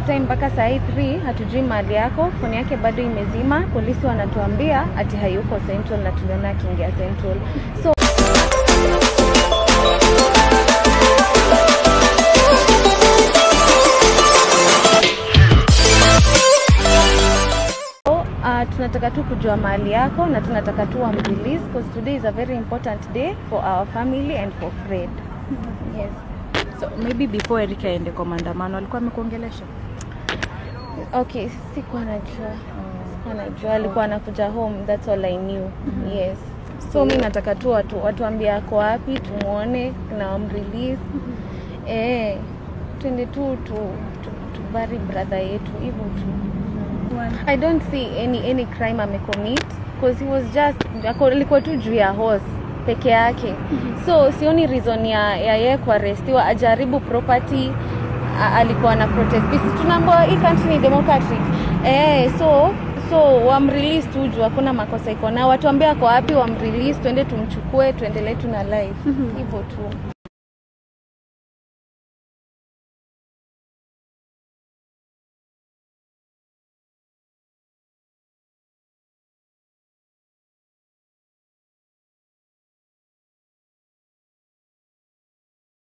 time mpaka saa hii 3 hatujui mahali yako, foni yake bado imezima. Polisi wanatuambia ati hayuko Central na tuliona akiingia Central. So Uh, tunataka tu kujua mahali yako na tunataka tu wamrelease because today is a very important day for our family and for Fred. Yes. So maybe before Eric aende kwa maandamano alikuwa amekuongelesha? Okay, sikuwa najua. Sikuwa najua alikuwa anakuja home, that's all I knew. Yes. So mi nataka tu watu watuambie ako wapi, tumuone na wamrelease. Eh, twende tu tu tu, tu bury brother yetu hivyo tu. I don't see any any crime amecommit because he was just ako- alikuwa tu juu ya horse peke yake. So sioni reason ya ya yeye kuarestiwa ajaribu property a- alikuwa na protest peace. Tunaambiwa hii country ni democratic. Eh, so so wamrelease tu juu hakuna makosa iko nao. Watuambie ako wapi, wamrelease, twende tumchukue, tuendelee tu na life hivyo tu.